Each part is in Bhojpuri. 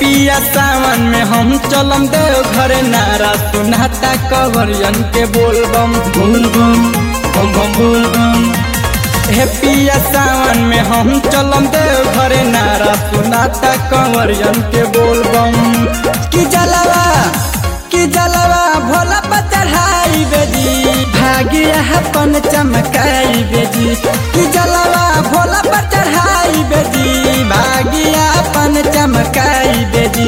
पिया सावन में हम चलम देव घरे नारा सुनाता कवरियन के बोलबम बोलबम बम बम बोलबम हे पिया सावन में हम चलम देव घरे नारा सुनाता कवरियन के बोलबम कि जलवा कि जलवा भोला पर चढ़ाई बेजी भागिया अपन चमकाई बेजी कि जलवा भोला पर चढ़ाई बेजी भागिया अपन चमकाई बेजी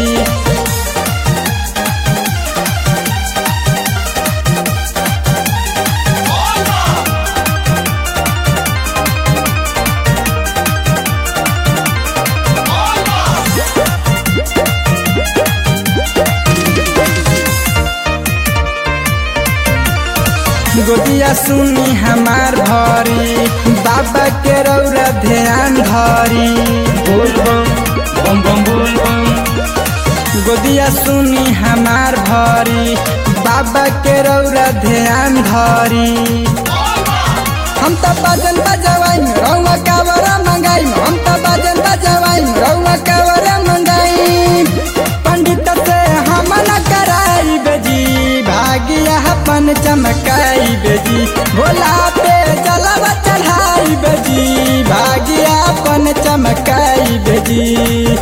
गोदिया सुनी हमार भरी बाबा के रौरा ध्यान धरी बोलबम बम बम बोलबम गोदिया सुनी हमार भरी बाबा के रौरा ध्यान धरी हम तो बाजन बजवाई रौआ कावरा मंगाई हम तो बाजन बजवाई रौआ कावरा मंगाई पंडित से हम न कराई बेजी भागिया अपन चमकाई बेजी भोला पे जलवा चढ़ाई बेजी भागिया अपन चमकाई बेजी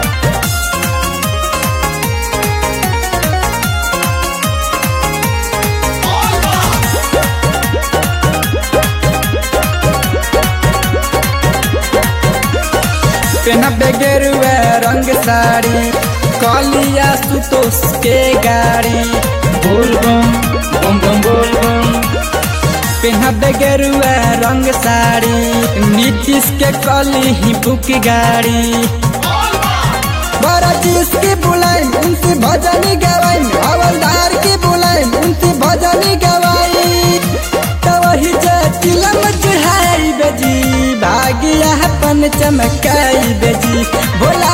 पेनबे गेरुआ रंग साड़ी कलिया सुतोष के गाड़ी बोलबम बम बम बोलबम पेनबे गेरुआ रंग साड़ी नीतीश के कली ही बुक गाड़ी बड़ा चीज की बुलाई उनसे भजनी गवाई हवलदार की बुलाई उनसे भजनी गवाई तो वही जे चिलम चढ़ाई बेजी भागिया अपन चमकाई बेजी भोला